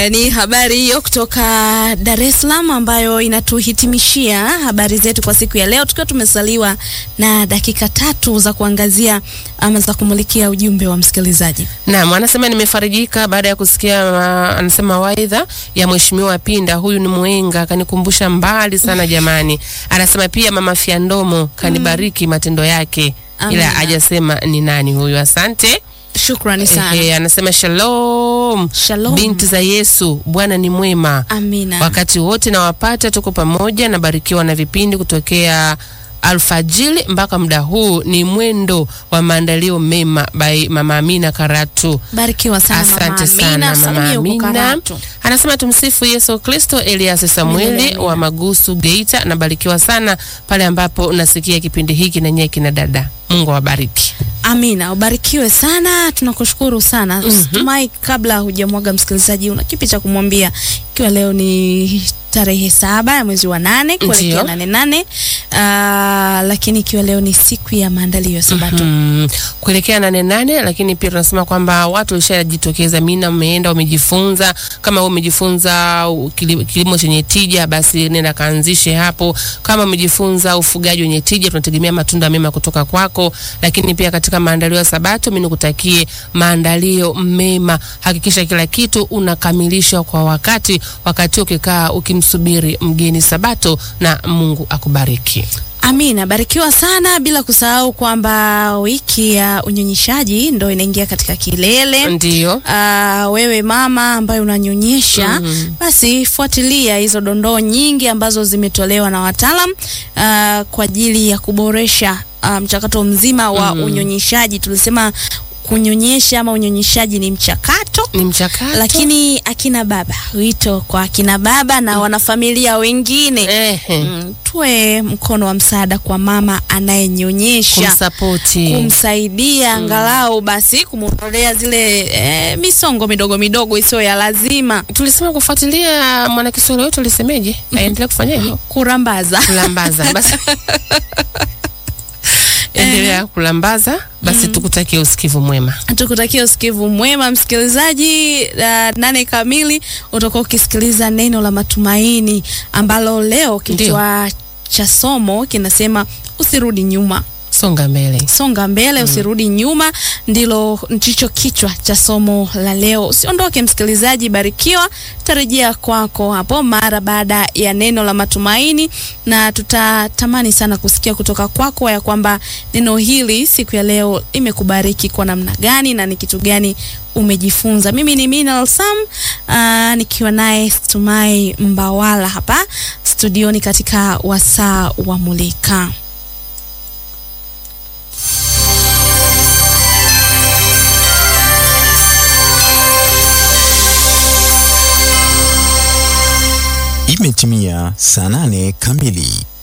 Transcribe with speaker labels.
Speaker 1: Haya ni habari hiyo kutoka Dar es Salaam ambayo inatuhitimishia habari zetu kwa siku ya leo, tukiwa tumesaliwa na dakika tatu za kuangazia ama za kumulikia ujumbe wa msikilizaji.
Speaker 2: Naam, anasema nimefarijika baada ya kusikia ma, anasema waidha ya Mheshimiwa Pinda, huyu ni mwenga, kanikumbusha mbali sana jamani. Anasema pia Mama Fiandomo kanibariki matendo yake, ila
Speaker 1: Amina.
Speaker 2: hajasema ni nani huyu. Asante.
Speaker 1: Shukrani sana.
Speaker 2: Ehe, anasema shalom,
Speaker 1: Shalom.
Speaker 2: binti za Yesu, Bwana ni mwema
Speaker 1: Amina.
Speaker 2: wakati wote nawapata, tuko pamoja, nabarikiwa na vipindi kutokea alfajili mpaka muda huu. Ni mwendo wa maandalio mema by Mama Amina Karatu.
Speaker 1: Barikiwa sana
Speaker 2: Asante
Speaker 1: Mama
Speaker 2: sana
Speaker 1: Amina.
Speaker 2: Mama
Speaker 1: Salimia huko
Speaker 2: Amina.
Speaker 1: Karatu.
Speaker 2: Anasema tumsifu Yesu Kristo. Elias Samueli
Speaker 1: Amina.
Speaker 2: wa Magusu Geita, nabarikiwa sana pale ambapo nasikia kipindi hiki na nyie kina dada. Mungu awabariki.
Speaker 1: Amina, ubarikiwe sana, tunakushukuru sana. Tumai, kabla hujamwaga msikilizaji, una kipi cha kumwambia, ikiwa leo ni tarehe saba ya mwezi wa nane kuelekea
Speaker 2: Ndiyo.
Speaker 1: nane nane, ah, lakini ikiwa leo ni siku ya maandalio ya Sabato.
Speaker 2: Mm, kuelekea nane nane, lakini pia tunasema kwamba watu walishajitokeza, mina mmeenda wamejifunza. Kama wewe umejifunza u- kili- kilimo chenye tija, basi nenda kaanzishe hapo. Kama umejifunza ufugaji wenye tija, tunategemea matunda mema kutoka kwako. Lakini pia katika maandalio ya Sabato, mimi nikutakie maandalio mema. Hakikisha kila kitu unakamilisha kwa wakati, wakati ukikaa ukimsubiri mgeni Sabato, na Mungu akubariki.
Speaker 1: Amina, barikiwa sana, bila kusahau kwamba wiki ya unyonyeshaji ndo inaingia katika kilele.
Speaker 2: Ndio.
Speaker 1: Ah, wewe mama ambaye unanyonyesha basi fuatilia hizo dondoo nyingi ambazo zimetolewa na wataalam ah, kwa ajili ya kuboresha ah, mchakato mzima wa unyonyeshaji. Tulisema kunyonyesha ama unyonyeshaji ni mchakato
Speaker 2: Ni mchakato.
Speaker 1: lakini akina baba, wito kwa akina baba na wanafamilia wengine
Speaker 2: Ehe.
Speaker 1: mm, tuwe mkono wa msaada kwa mama anayenyonyesha
Speaker 2: kumsapoti
Speaker 1: kumsaidia angalau basi kumwondolea zile eh, misongo midogo midogo isiyo ya lazima,
Speaker 2: tulisema kufuatilia mwanakiswahili wetu alisemeje aendelee kufanya hivyo
Speaker 1: kurambaza.
Speaker 2: kulambaza basi endelea kulambaza basi tukutakie usikivu mwema
Speaker 1: Tukutakia usikivu mwema msikilizaji. Uh, nane kamili utakuwa ukisikiliza neno la matumaini ambalo leo kichwa cha somo kinasema usirudi nyuma.
Speaker 2: songa mbele
Speaker 1: songa mbele usirudi nyuma, ndilo ndicho kichwa cha somo la leo. Usiondoke msikilizaji, barikiwa. Tarejea kwako hapo mara baada ya neno la matumaini, na tutatamani sana kusikia kutoka kwako ya kwamba neno hili siku ya leo imekubariki kwa namna gani na ni kitu gani umejifunza. Mimi ni Minal Sam aa, nikiwa naye Stumai Mbawala hapa studioni katika wasaa wa Mulika.
Speaker 3: Imetimia saa nane kamili.